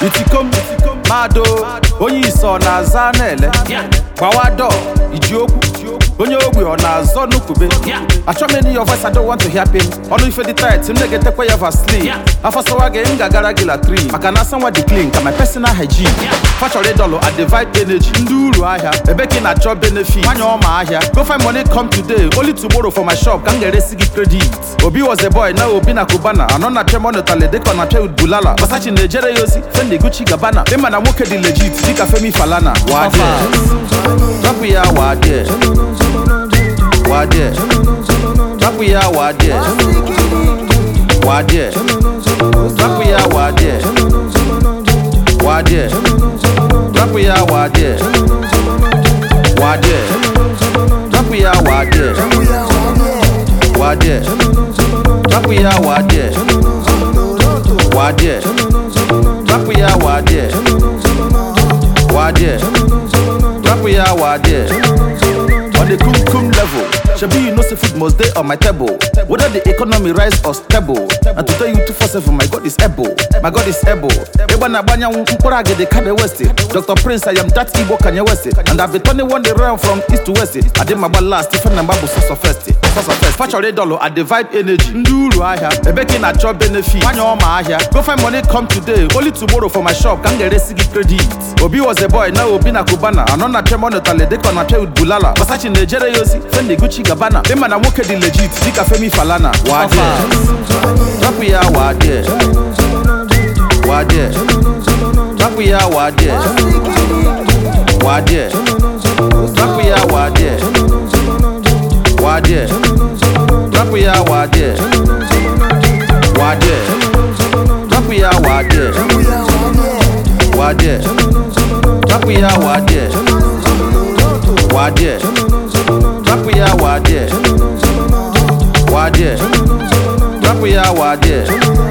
itikom mado onye ise ọ na-aza na-ele gbawa dọ iji okwu onye ogbe ọ na-azọ n'ukube achọghị m your voice I don't want to hear pain ọnụ ife dị tight m na-egetekwa ya vaseline afọsawa gị m ga-agara gị latrin maka na asanwa dị clean ka my personal hygiene fachọrọ ịdọlụ a divide energy ndị uru ahịa ebe ka ị na-achọ benefit nwanyị ọma ahịa go find money come today only tomorrow for my shop ka m ga-eresi gị credit obi was a boy na obi na kubana anọ na tremonotale dịka ọ na-achọ bulala basachi na-ejere ya ozi fendi gucci gabana ịma na nwoke dị legit dịka femi falana wadie rapụ ya wadie wadie rapụ ya wadie wadie rapụ ya wadie wadie rapụ ya wadie wadie rapụ ya wadie wadie rapụ ya wadie wadie rapụ ya wadie wadie rapụ ya wadie on the kum kum level shebi you know say food must dey on my table whether the economy rise or stable and to tell you 247 my god is able my god is able ịgba na-agba anyanwụ mkpụrụ agidi kanye west dr prince i am that igbo kanye west and i be turning one day round from east to west adị m agba last ife na mgba bụ sọsọ first sọsọ first fachọrọ ịdọlụ a divide energy ndị uru ahịa ebe ka ị na-achọ benefit nwanyị ọma ahịa go find money come today only tomorrow for my shop ka m ga-eresi gị credit obi was a boy na obi na kubana anọ na tremonotale dịka ọ na-achọ bulala basachi na-ejere ya ozi fendi gucci gabana ịma na nwoke dị legit dịka femi falana wadie rapụ ya wadie wadie rapụ ya wadie wadie rapụ ya wadie wadie rapụ ya wadie wadie rapụ ya wadie wadie rapụ ya wadie wadie rapụ ya wadie wadie rapụ ya wadie